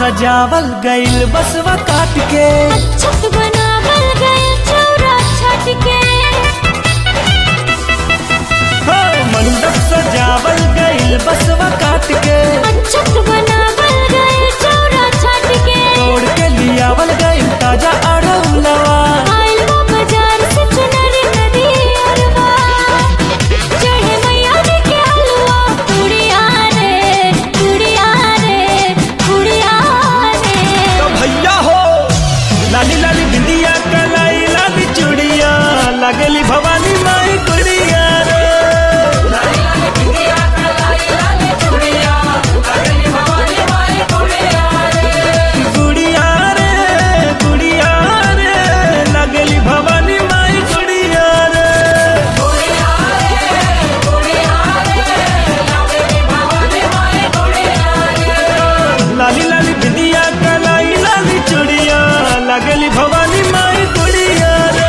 सजावल गइल बसवा काट के छत बनावल गइल चौरा छत के हो मंडप सजावल गइल बसवा काट के छत बनावल गइल चौरा छत के तोड़ के लियावल गइल ताजा अड़ौलवा आइल वो बाजार से चुनरी नदी अरवा चढ़े मैया जी के हलवा कुड़िया रे कुड़िया रे कुड़िया रे तो भैया हो लाली लाली बिंदिया कलाई लाली चूड़िया लगली भवानी माई गुड़िया रे गुड़िया रे गुड़िया रे लगली भवानी माई गुड़िया रे लाली लाली बिंदिया कलाई लाली चूड़िया लगली भवानी माई गुड़िया रे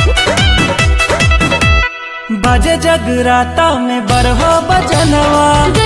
बजे जगराता में बरहो बजनवा